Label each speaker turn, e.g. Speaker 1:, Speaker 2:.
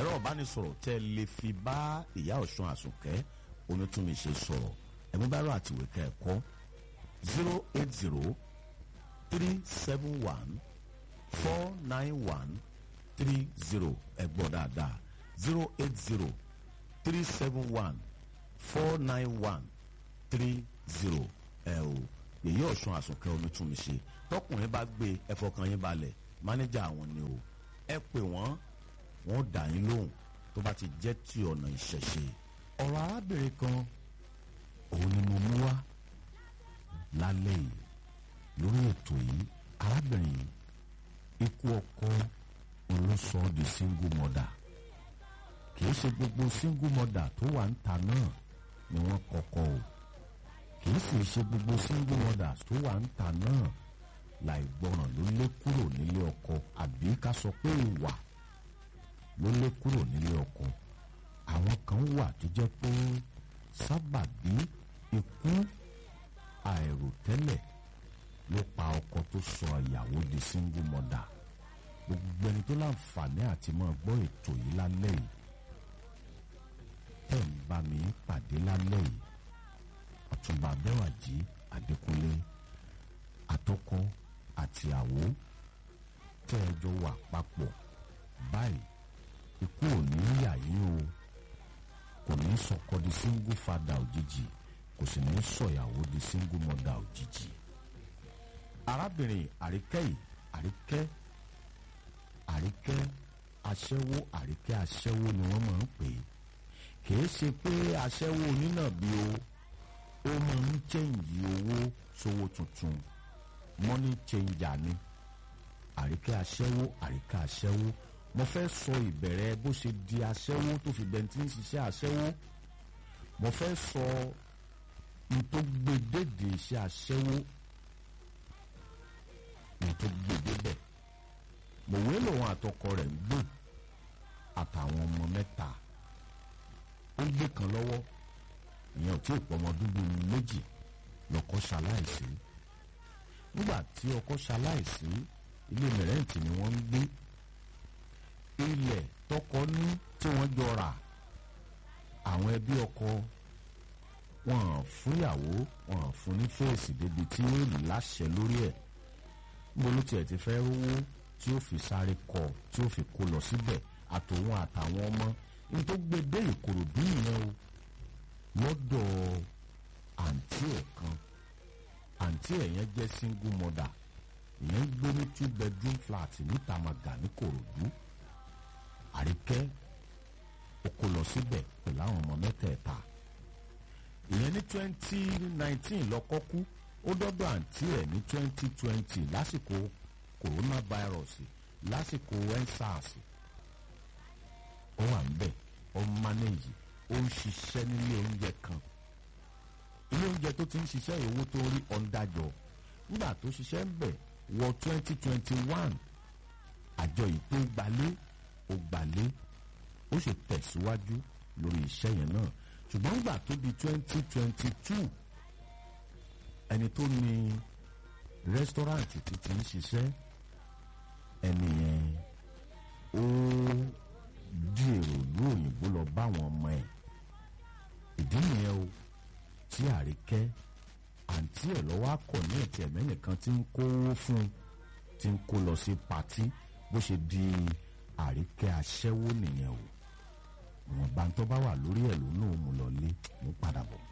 Speaker 1: ẹ̀rọ ìbánisọ̀rọ̀ tẹ́ ẹ lè fi bá ìyá ọ̀ṣun àsùnkẹ́ onítúnmíṣe sọ̀rọ̀ ẹ̀mú bá rọ àtìwé ká ẹ̀kọ́ zero eight zero three seven one four nine one three zero ẹ̀gbọ́n dáadáa zero eight zero three seven one four nine one three zero ẹ o èyí ọ̀ṣun àsùnkẹ́ onítúnmíṣe tọkùnrin bá gbé ẹfọkàn yín balẹ̀ mánéjà àwọn ni o ẹ pè wọ́n wọ́n dà yín lóhùn tó bá ti jẹ́ ti ọ̀nà ìṣẹ̀ṣe ọ̀rọ̀ arábìnrin kan òun ni mo mú wá lálẹ́ yìí lórí ètò yìí arábìnrin yìí ikú ọkọ olóṣọ di single mother kì í ṣe gbogbo single mother tó wà ń ta náà ni wọ́n kọ́kọ́ o kì í sì ṣe gbogbo single mothers tó wà ń ta náà láì gbọràn ló lé kúrò nílé ọkọ àbí ká sọ pé ìwà ló lé kúrò nílé ọkọ àwọn kan wà tó jẹ́ pé sábàbí ikú àìròtẹ́lẹ̀ ló pa ọkọ tó sọ ìyàwó di single mother gbogbo ẹni tó láǹfààní àti máa gbọ́ ètò yìí lálẹ́ yìí tẹ̀ ń bá mi pàdé lálẹ́ yìí ọ̀túnba abẹ́wàjì adékúnlé àtọkọ àti àwo tẹ́ ẹ jọ wà papọ̀ báyìí ikú ò ní yà yín o kò ní sọkọ di single father òjijì kò sì ní sọyàwó di single mother òjijì. arábìnrin àríkẹ́ yìí àríkẹ́ àríkẹ́ aṣẹ́wó àríkẹ́ aṣẹ́wó ni wọ́n máa ń pè é kìí ṣe pé aṣẹ́wó onínàbí o ó máa ń chẹ́ǹjì owó sówó tuntun money changer ni àríkẹ́ aṣẹ́wó àríkẹ́ aṣẹ́wó mo fẹ́ sọ ìbẹ̀rẹ̀ bó ṣe di aṣẹ́wó tó fi bẹ̀ntì ń ṣiṣẹ́ aṣẹ́wó mo fẹ́ sọ n tó gbé dédé iṣẹ́ aṣẹ́wó n tó gbé débẹ̀ mòwe lòun àtọkọ rẹ̀ ń gbé àtàwọn ọmọ mẹ́ta ó gbé kan lọ́wọ́ ìyẹn ò tí ì pọ̀ ọmọ dúdú méjì lọ́kọ ṣaláìsí nígbà tí ọkọ ṣaláìsí ilé mẹrẹǹtì ni wọ́n ń gbé ilẹ̀ tọkọ ní tí wọ́n jọ rà àwọn ẹbí ọkọ wọn hàn fúnyàwó wọn hàn fún ní fèsì débi tí ó láṣẹ lórí ẹ̀ níbo ló tiẹ̀ ti fẹ́ rówó tí ó fi sáré kọ tí ó fi kó lọ síbẹ̀ àtòun àtàwọn ọmọ ní tó gbé dé ìkòròdú ìyẹn o lọ́dọ̀ àǹtí ẹ̀ kan àǹtí ẹ̀ yẹn jẹ́ single mother ìyẹn ń gbé ní two bedroom flat níta màgà ní kòròdú àríkẹ́ ó kó lọ síbẹ̀ pẹ̀lú àwọn ọmọ mẹ́tẹ̀ẹ̀ta ìyẹn ní twenty nineteen lọ́kọ́ kú ó dọ́dọ̀ àǹtí ẹ̀ ní twenty twenty lásìkò coronavirus lásìkò ensars ó wà ń bẹ̀ ó ń manage ó ń ṣiṣẹ́ nílé oúnjẹ kan ilé oúnjẹ tó ti ń ṣiṣẹ́ owó tó rí ọ̀ndàjọ nígbà tó ṣiṣẹ́ ń bẹ̀ wọ twenty twenty one àjọ yìí tó gbalé ó gbalé ó sì tẹ̀síwájú lórí iṣẹ́ yẹn náà ṣùgbọ́n nígbà tó di twenty twenty two ẹni tó ní rẹ́sítọ́ráǹtì tí ti ń ṣiṣẹ́ ẹni yẹn ó di èrò ìlú òyìnbó lọ bá àwọn ọmọ ẹ̀ ìdí nìyẹn o tí àríkẹ́ àǹtí ẹ̀ lọ́wọ́ akọ̀ ní ẹ̀tì ẹ̀mẹ́nìkan tí ń kówó fún tí ń kó lọ sí patí bó ṣe di àríkẹ́ aṣẹ́wó nìyẹn o ìwọ̀nba tó bá wà lórí ẹ̀ ló náà mú lọ lé mú padà bọ̀.